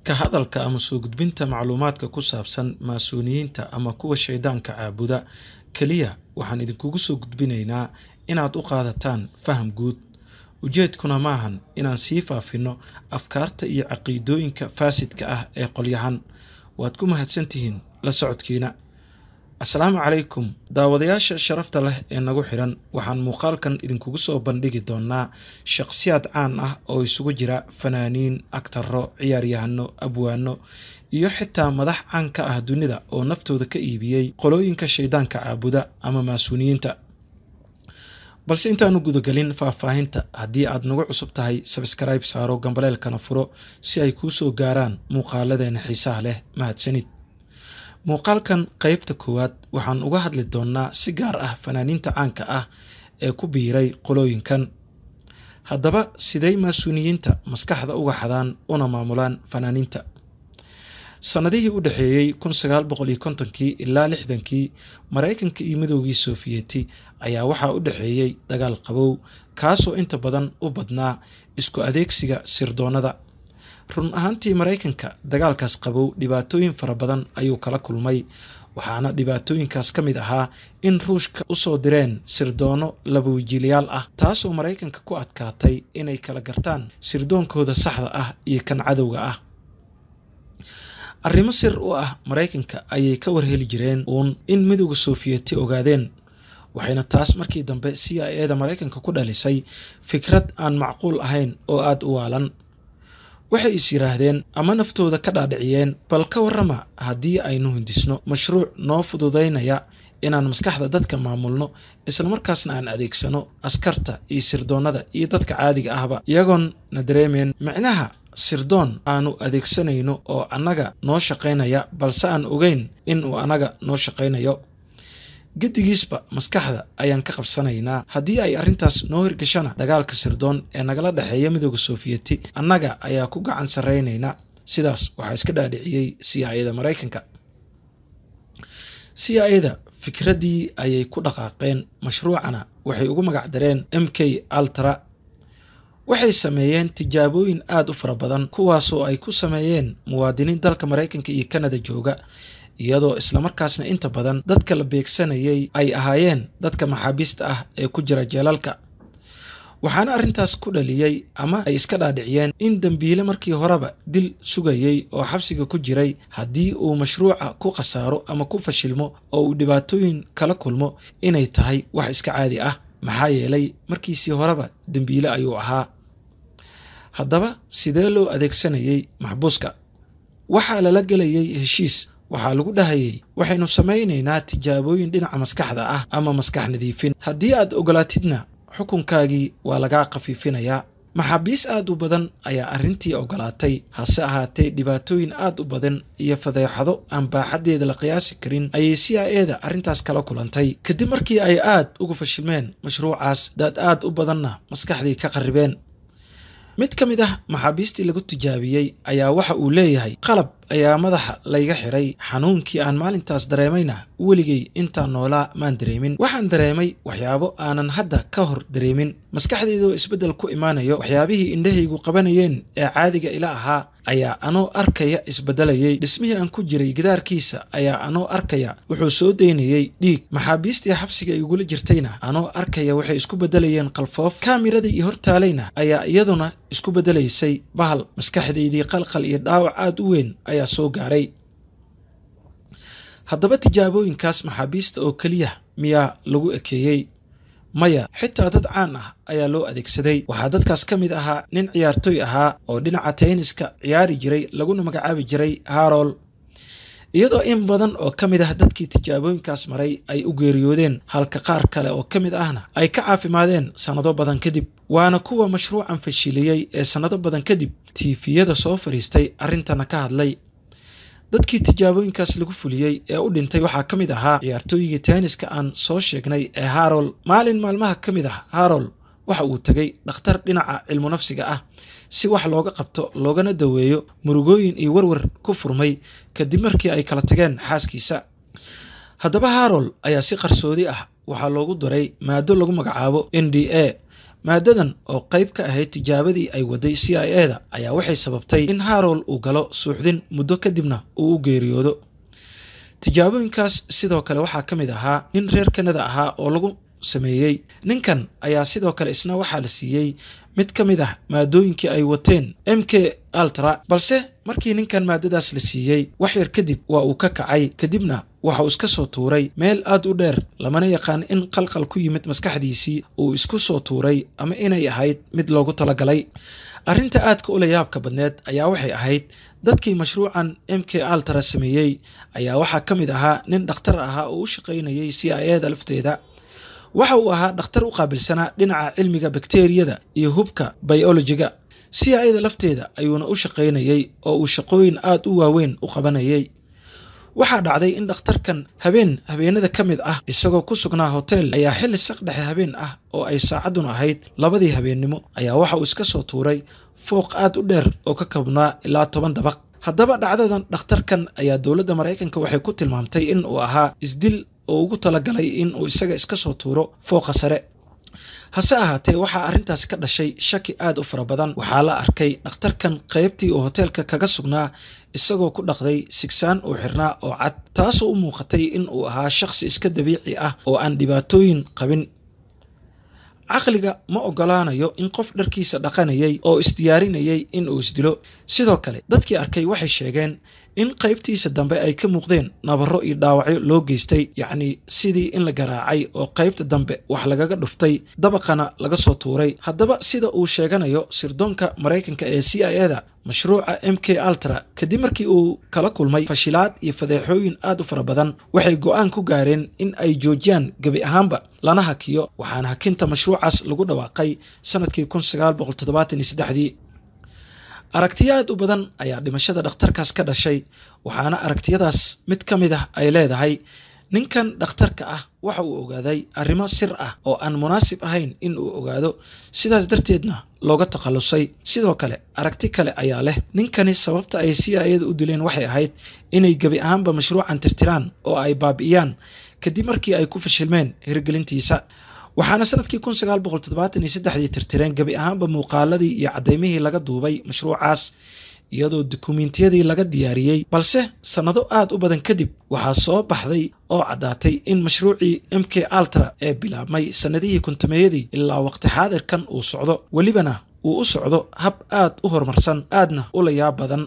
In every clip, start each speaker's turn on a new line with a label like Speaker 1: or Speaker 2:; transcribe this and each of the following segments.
Speaker 1: ka hadalka ama soo gudbinta macluumaadka ku saabsan maasuuniyiinta ama kuwa shaydaanka caabuda keliya waxaan idinkugu soo gudbinaynaa inaad u qaadataan faham guud ujeedkuna maahan inaan sii faafinno afkaarta iyo caqiidooyinka faasidka ah ee qolyahan waad ku mahadsantihiin la socodkiina asalaamu calaykum daawadayaasha sharafta leh ee nagu xidhan waxaan muuqaalkan idinkugu soo bandhigi doonaa shaqsiyaad caan ah oo isugu jira fanaaniin agtaro ciyaaryahano abwaano iyo xitaa madax caan ka ah dunida oo naftooda ka iibiyey qolooyinka shaydaanka caabuda ama maasuuniyiinta balse intaanu gudagelin faahfaahinta haddii aad nagu cusub tahay sabskribe saaro gambaleelkana furo si ay kuu soo gaaraan muuqaaladeena xiisaha leh mahadsanid muuqaalkan qeybta koowaad waxaan uga hadli doonnaa si gaar ah fanaaniinta caanka ah ee ku biiray qolooyinkan haddaba siday maasuuniyiinta maskaxda uga xadaan una maamulaan fanaaniinta sannadihii u dhexeeyey kun sagaal boqol iyo kontonkii ilaa lixdankii maraykanka iyo midoogii sofiyeeti ayaa waxaa u dhexeeyey dagaal qabow kaasoo inta badan u badnaa isku adeegsiga sirdoonnada run ahaantii maraykanka dagaalkaas qabow dhibaatooyin fara badan ayuu kala kulmay waxaana dhibaatooyinkaas ka mid ahaa in ruushka usoo direen sirdoonno labawijiilayaal ah taasoo maraykanka ku adkaatay inay kala gartaan sirdoonkooda saxda ah iyo kan cadowga ah arrimo sir u ah maraykanka ayay ka warheli jireen uun in midowda sofiyeeti ogaadeen waxayna taas markii dambe c i eda maraykanka ku dhalisay fikrad aan macquul ahayn oo aada u waalan waxay is yidhaahdeen ama naftooda ka dhaadhiciyeen bal ka warrama haddii aynu hindisno mashruuc noo fududaynaya inaan maskaxda dadka maamulno islamarkaasna aan adeegsano askarta iyo sirdoonnada iyo dadka caadiga ahba iyagoon na dareemeen micnaha sirdoon aanu adeegsanayno oo annaga noo shaqaynaya balse aan ogeyn in uu annaga noo shaqaynayo gedigiisba maskaxda ayaan ka qabsanaynaa haddii ay arrintaas noo hirgashana dagaalka sirdoon ee nagala dhexeeya midooda sofiyeeti annaga ayaa ku gacan sarraynaynaa sidaas waxaa iska dhaadhiciyey c i eda maraykanka c i eda fikraddii ayay ku dhaqaaqeen mashruucana waxay ugu magac dareen m k altra waxay sameeyeen tijaabooyin aada u fara badan kuwaasoo ay ku sameeyeen muwaadiniin dalka maraykanka iyo kanada jooga iyadoo islamarkaasna inta badan dadka la beegsanayay ay ahaayeen dadka maxaabiista ah ee ku jira jeelalka waxaana arrintaas ku dhaliyey ama ay iska dhaadhiciyeen in dembiile markii horeba dil sugayey oo xabsiga ku jiray haddii uu mashruuca ku khasaaro ama ku fashilmo oo uu dhibaatooyin kala kulmo inay tahay wax iska caadi ah maxaa yeelay markiisii horeba dembiile ayuu ahaa haddaba sidee loo adeegsanayey maxbuuska waxaa lala gelayay heshiis waxaa lagu dhahayay waxaynu samaynaynaa tijaabooyin dhinaca maskaxda ah ama maskax nadiifin haddii aad ogolaatidna xukunkaagii waa lagaa khafiifinayaa maxaabiis aad u badan ayaa arrintii ogolaatay hase ahaatee dhibaatooyin aad u badan iyo fadeexado aan baaxaddeeda la qiyaasi karin ayay c i eda arrintaas kala kulantay kadib markii ay aad uga fashilmeen mashruucaas daad aad u badanna maskaxdii ka qarribeen mid ka mid ah maxaabiistii lagu tijaabiyey ayaa waxa uu leeyahay qalab ayaa madaxa layga xiray xanuunkii aan maalintaas dareemayna weligay intaan noolaa maan dareemin waxaan dareemay waxyaabo aanan hadda ka hor dareemin maskaxdeydoo isbeddel ku imaanayo waxyaabihii indhahaygu qabanayeen ee caadiga ila ahaa ayaa anoo arkaya isbeddelayay dhismihii aan ku jiray gidaarkiisa ayaa anoo arkaya wuxuu soo daynayey dhiig maxaabiistii xabsiga igula jirtayna anoo arkaya waxay isku beddelayeen qalfoof kaamiradii iyo hortaalayna ayaa iyaduna isku beddelaysay bahal maskaxdaydii qalqal iyo dhaawac aada u weyn ayaa soo gaaray haddaba tijaabooyinkaas maxaabiista oo keliya miyaa lagu ekeeyey maya xitaa dad caan ah ayaa loo adeegsaday waxaa dadkaas ka mid ahaa nin ciyaartooy ahaa oo dhinaca tayniska ciyaari jiray laguna magacaabi jiray harol iyadoo in badan oo ka mid ah dadkii tijaabooyinkaas maray ay u geeriyoodeen halka qaar kale oo ka mid ahna ay ka caafimaadeen sannado badan kadib waana kuwa mashruucan fashiliyey ee sannado badan kadib tiifiyada soo fadhiistay arrintana ka hadlay dadkii tijaabooyinkaas lagu fuliyey ee u dhintay waxaa ka mid ahaa ciyaartooyigii tenniska aan soo sheegnay ee harol maalin maalmaha ka mid ah harol waxa uu tegay dhakhtar dhinaca cilmu nafsiga ah si wax looga qabto loogana daweeyo murugooyin iyo warwar ku furmay kadib markii ay kala tageen xaaskiisa haddaba harol ayaa si qarsoodi ah waxaa loogu daray maado lagu magacaabo n d a maadadan oo qayb ka ahayd tijaabadii ay waday c i e da ayaa waxay sababtay in harold uu galo suuxdin muddo kadibna uu u geeriyoodo tijaabooyinkaas sidoo kale waxaa ka mid ahaa nin reer kanada ahaa oo lagu sameeyey ninkan ayaa sidoo kale isna waxaa la siiyey mid ka mid ah maadooyinkii ay wateen m k altra balse markii ninkan maadadaas la siiyey wax yar kadib waa uu ka kacay kadibna waxa uu iska soo tuuray meel aad u dheer lamana yaqaan in qalqal ku yimid maskaxdiisii uu isku soo tuuray ama inay ahayd mid loogu talagalay arrinta aadka ula yaabka badneed ayaa waxay ahayd dadkii mashruucan m k altra sameeyey ayaa waxaa ka mid ahaa nin dhakhtar ahaa oo u shaqaynayay c i e da lafteeda waxa uu ahaa dhakhtar u qaabilsanaa dhinaca cilmiga bakteriyada iyo hubka biolojiga c i e da lafteeda ayuuna u shaqaynayey oo uu shaqooyin aad u waaweyn u qabanayay waxaa dhacday in dhakhtarkan habeen habeenada ka mid ah isagoo ku sugnaa hotel ayaa xilli saqdhexe habeen ah oo ay saacaddun ahayd labadii habeennimo ayaa waxa uu iska soo tuuray fooq aad u dheer oo ka kabnaa ilaa toban dabaq haddaba dhacdadan dhakhtarkan ayaa dowladda maraykanka waxay ku tilmaamtay in uu ahaa isdil oo ugu talagalay in uu isaga iska soo tuuro fooqa sare hase ahaatee waxaa arrintaas ka dhashay shaki aad u fara badan waxaa la arkay dhakhtarkan qaybtii uu hoteelka kaga sugnaa isagoo ku dhaqday sigsaan uu xirnaa oo cad taasoo u muuqatay in uu ahaa shakhsi iska dabiici ah oo aan dhibaatooyin qabin caqliga ma ogolaanayo in qof dharkiisa dhaqanayay oo isdiyaarinayay in uu isdilo sidoo kale dadkii arkay waxay sheegeen in qaybtiisa dambe ay ka muuqdeen nabarro iyo dhaawacyo loo geystay yacnii sidii in la garaacay oo qaybta dambe wax lagaga dhuftay dabaqana laga soo tuuray haddaba sida uu sheeganayo sirdoonka maraykanka ee c i e da mashruuca m k altra kadib markii uu kala kulmay fashilaad iyo fadeexooyin aad u fara badan waxay go-aan ku gaareen in ay joojiyaan gebi ahaanba lana hakiyo waxaana hakinta mashruucaas lagu dhawaaqay sanadkii kun sagaal boqol toddobaatan iyo saddexdii aragtiyo aad u badan ayaa dhimashada dhakhtarkaas ka dhashay waxaana aragtiyadaas mid ka mid ah ay leedahay ninkan dhakhtarka ah waxa uu ogaaday arrimo sir ah oo aan munaasib ahayn in uu ogaado sidaas darteedna looga takhallusay sidoo kale aragti kale ayaa leh ninkani sababta ay c i eda u dileen waxay ahayd inay gebi ahaanba mashruucan tirtiraan oo ay baabi'iyaan kadib markii ay ku fashilmeen hirgelintiisa waxaana sanadkii kun sagaal boqol toddobaatan iyo saddexdii tirtireen gebi ahaanba muuqaaladii iyo caddaymihii laga duubay mashruucaas iyadoo dukumentiyadii laga diyaariyey balse sannado aad u badan kadib waxaa soo baxday oo caddaatay in mashruucii m k altra ee bilaabmay sannadihii kuntumeeyadii ilaa waqti xaadirkan uu socdo welibana uu u socdo hab aad u horumarsan aadna u layaab badan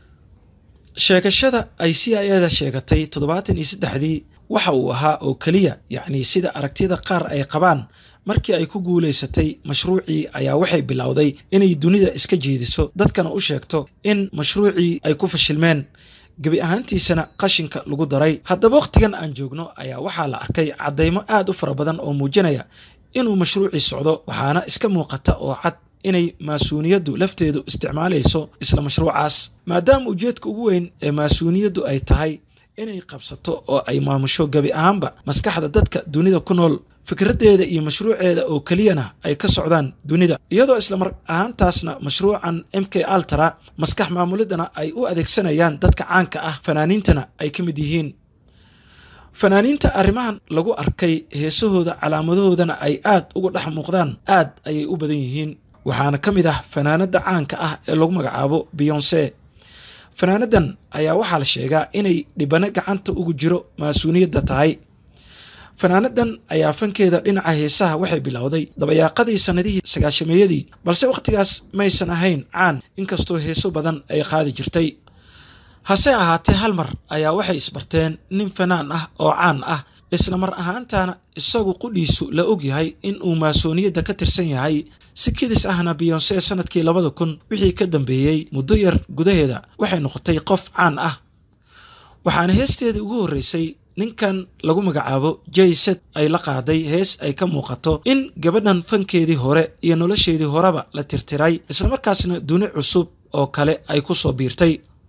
Speaker 1: sheegashada ay c i eda sheegatay toddobaatan iyo saddexdii waxa uu ahaa oo keliya yacnii sida aragtiyada qaar ay qabaan markii ay ku guulaysatay mashruucii ayaa waxay bilowday inay dunida iska jeediso dadkana u sheegto in mashruucii ay ku fashilmeen gebi ahaantiisana qashinka lagu daray haddaba wakhtigan aan joogno ayaa waxaa la arkay caddaymo aad u fara badan oo muujinaya inuu mashruucii socdo waxaana iska muuqata oo cad inay maasuuniyaddu lafteedu isticmaalayso isla mashruucaas maadaama ujeedka ugu weyn ee maasuuniyaddu ay tahay inay qabsato oo ay maamusho gebi ahaanba maskaxda dadka dunida ku nool fikraddeeda iyo mashruuceeda oo keliyana ay ka socdaan dunida iyadoo islamar ahaantaasna mashruucan m k altra maskax maamulidana ay u adeegsanayaan dadka caanka ah fanaaniintana ay ka mid yihiin fanaaniinta arrimahan lagu arkay heesahooda calaamadahoodana ay aad uga dhex muuqdaan aad ayay u badan yihiin waxaana ka mid ah fanaanada caanka ah ee lagu magacaabo beyonse fanaanadan ayaa waxaa la sheegaa inay dhibano gacanta ugu jiro maasuuniyadda tahay fanaanadan ayaa fankeeda dhinaca heesaha waxay bilowday dabayaaqadii sannadihii sagaashameeyadii balse wakhtigaas maysan ahayn caan inkastoo heeso badan ay qaadi jirtay hase ahaatee hal mar ayaa waxay isbarteen nin fanaan ah oo caan ah isla mar ahaantaana isagu qudhiisu la ogyahay in uu maasooniyadda ka tirsan yahay si kidis ahna beyonse sanadkii labada kun wixii ka dambeeyey muddo yar gudaheeda waxay noqotay qof caan ah waxaana heesteedii ugu horreysay ninkan lagu magacaabo jayset ay la qaaday hees ay ka muuqato in gabadhan fankeedii hore iyo nolosheedii horeba la tirtiray islamarkaasna duni cusub oo kale ay ku soo biirtay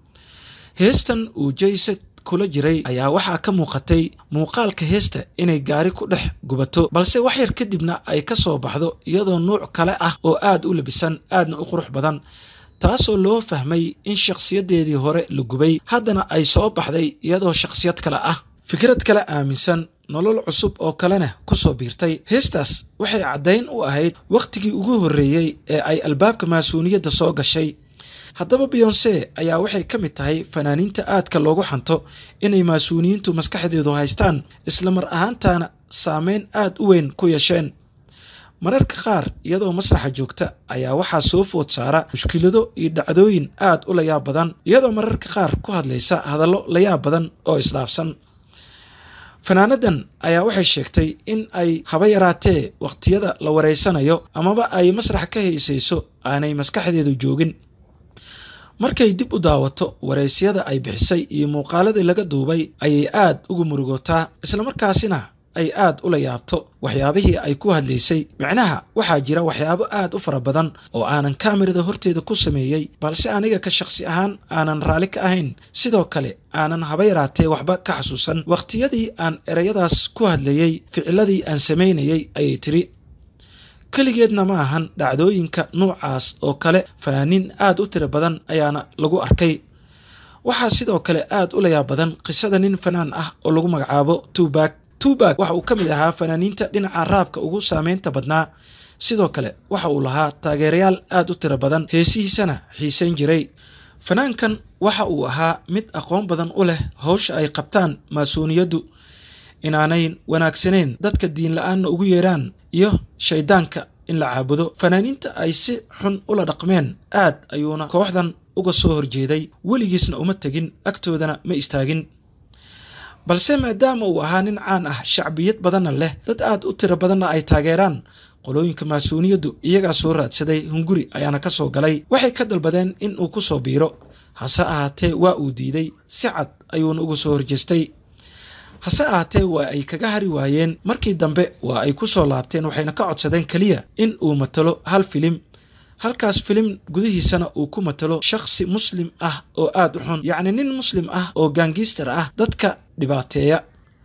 Speaker 1: heestan uu jayset kula jiray ayaa waxaa ka muuqatay muuqaalka heesta inay gaari ku dhex gubato balse wax yar kadibna ay ka soo baxdo iyadoo nuuc kale ah oo aad u labisan aadna u qurux badan taasoo loo fahmay in shakhsiyaddeedii hore la gubay haddana ay soo baxday iyadoo shakhsiyad kale ah fikrad kale aaminsan nolol cusub oo kalena ku soo biirtay heestaas waxay caddayn u ahayd wakhtigii ugu horreeyey ee ay albaabka maasuuniyadda soo gashay haddaba beyonse ayaa waxay ka mid tahay fanaaniinta aadka loogu xanto inay maasuuniyiintu maskaxdeedu haystaan isla mar ahaantaana saameyn aad u weyn ku yeesheen mararka qaar iyadoo masraxa joogta ayaa waxaa soo food saara mushkilado iyo dhacdooyin aad u layaab badan iyadoo mararka qaar ku hadlaysa hadallo layaab badan oo isdhaafsan fanaanadan ayaa waxay sheegtay in ay haba yaraatee wakhtiyada la wareysanayo amaba ay masrax ka haysayso aanay maskaxdeedu joogin markay dib u daawato waraysyada ay bixisay iyo muuqaaladii laga duubay ayay aad ugu murugootaa islamarkaasina ay aad ula yaabto waxyaabihii ay ku hadlaysay micnaha waxaa jira waxyaabo aad u fara badan oo aanan kaamirada horteeda ku sameeyey balse aniga ka shaqsi ahaan aanan raalli ka ahayn sidoo kale aanan haba yaraatee waxba ka xasuusan wakhtiyadii aan ereyadaas ku hadlayey ficiladii aan samaynayey ayay tiri keligeedna ma ahan dhacdooyinka nuucaas oo kale fanaaniin aad u tiro badan ayaana lagu arkay waxaa sidoo kale aad u layaab badan qisada nin fanaan ah oo lagu magacaabo tubak tubak waxa uu ka mid ahaa fanaaniinta dhinaca raabka ugu saameynta badnaa sidoo kale waxa uu lahaa taageerayaal aad u tiro badan heesihiisana xiisayn jiray fanaankan waxa uu ahaa mid aqoon badan u leh howsha ay qabtaan maasuuniyaddu inaanay wanaagsanayn dadka diin la-aanna ugu yeeraan iyo shaydaanka in la caabudo fanaaniinta ay si xun ula dhaqmeen aad ayuuna kooxdan uga soo horjeeday weligiisna uma tegin agtoodana ma istaagin balse maadaama uu ahaa nin caan ah shacbiyad badanna leh dad aad u tiro badanna ay taageeraan qolooyinka maasuuniyaddu iyagaa soo raadsaday hunguri ayaana ka soo galay waxay ka dalbadeen in uu ku soo biiro hase ahaatee waa uu diiday si cad ayuuna uga soo horjeestay hase ahaatee waa ay kaga hari waayeen markii dambe waa ay ku soo laabteen waxayna ka codsadeen keliya in uu matalo hal filim halkaas filim gudihiisana uu ku matalo shakhsi muslim ah oo aad u xun yacni nin muslim ah oo gaangiistar ah dadka dhibaateeya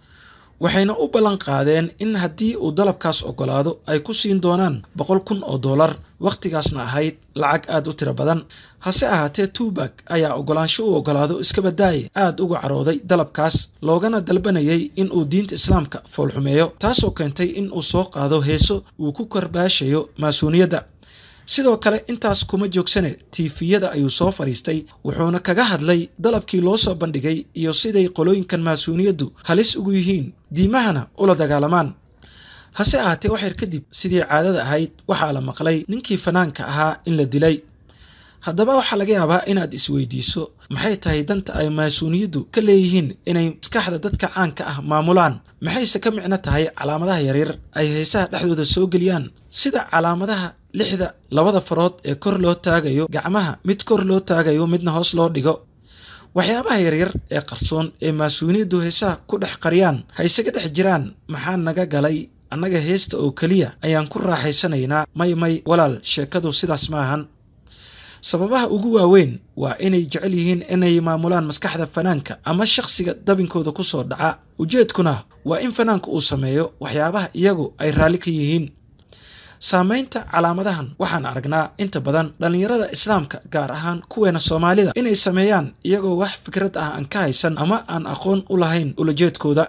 Speaker 1: waxayna u ballan qaadeen in haddii uu dalabkaas ogolaado ay ku siin doonaan boqol kun oo dollar wakhtigaasna ahayd lacag aad u tiro badan hase ahaatee tubak ayaa ogolaansho u ogolaado iska badaaye aad uga carooday dalabkaas loogana dalbanayay in uu diinta islaamka foolxumeeyo taasoo keentay in uu soo qaado heeso uu ku karbaashayo maasuuniyadda sidoo kale intaas kuma joogsane tiifiyada ayuu soo fadhiistay wuxuuna kaga hadlay dalabkii loo soo bandhigay iyo siday qolooyinkan maasuuniyaddu halis ugu yihiin diimahana ula dagaalamaan hase ahaatee waxyar kadib sidii caadada ahayd waxaa la maqlay ninkii fanaanka ahaa in la dilay haddaba waxaa laga yaabaa inaad isweydiiso maxay tahay danta ay maasuuniyaddu ka leeyihiin inay maskaxda dadka caanka ah maamulaan maxayse ka micno tahay calaamadaha yaryar ay heesaha dhexdooda soo geliyaan sida calaamadaha lixda labada farood ee kor loo taagayo gacmaha mid kor loo taagayo midna hoos loo dhigo waxyaabaha yaryar ee qarsoon ee maasuuniyaddu heesaha ku dhex qariyaan ha isaga dhex jiraan maxaa naga galay annaga heesta oo keliya ayaan ku raaxaysanaynaa may may walaal sheekadu sidaas ma ahan sababaha ugu waaweyn waa inay jecel yihiin inay maamulaan maskaxda fanaanka ama shakhsiga dabinkooda ku soo dhaca ujeedkuna waa in fanaanka uu sameeyo waxyaabaha iyagu ay raalli ka yihiin saamaynta calaamadahan waxaan aragnaa inta badan dhallinyarada islaamka gaar ahaan kuweena soomaalida inay sameeyaan iyagoo wax fikrad ah aan ka haysan ama aan aqoon u lahayn ulajeedkooda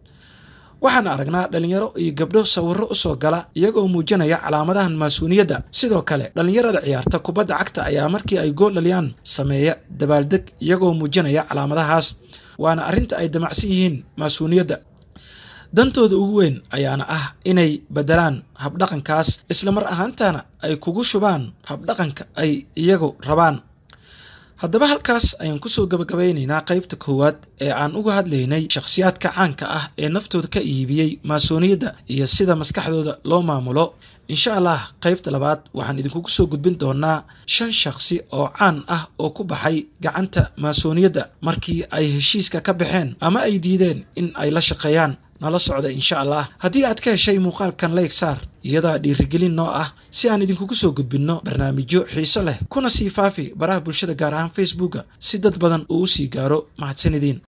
Speaker 1: waxaan aragnaa dhallinyaro iyo gabdho sawirro u soo gala iyagoo muujinaya calaamadahan maasuuniyadda sidoo kale dhallinyarada ciyaarta kubadda cagta ayaa markii ay gool dhaliyaan sameeya dabaaldeg iyagoo muujinaya calaamadahaas waana arrinta ay damacsan yihiin maasuuniyadda dantooda ugu weyn ayaana ah inay beddelaan habdhaqankaas isla mar ahaantana ay kugu shubaan habdhaqanka ay iyagu rabaan haddaba halkaas ayaan kusoo gabagabaynaynaa qaybta koowaad ee aan uga hadlaynay shakhsiyaadka caanka ah ee naftooda ka iibiyey maasuuniyadda iyo sida maskaxdooda loo maamulo insha allah qaybta labaad waxaan idinkugu soo gudbin doonaa shan shakhsi oo caan ah oo ku baxay gacanta maasuuniyadda markii ay heshiiska ka baxeen ama ay diideen in ay la shaqeeyaan nala socda insha allah haddii aad ka heshay muuqaalkan layg saar iyadaa dhiirigelin noo ah si aan idinkugu soo gudbinno barnaamijyo xiiso leh kuna sii faafi baraha bulshada gaar ahaan facebooka si dad badan uu u sii gaaro mahadsanidin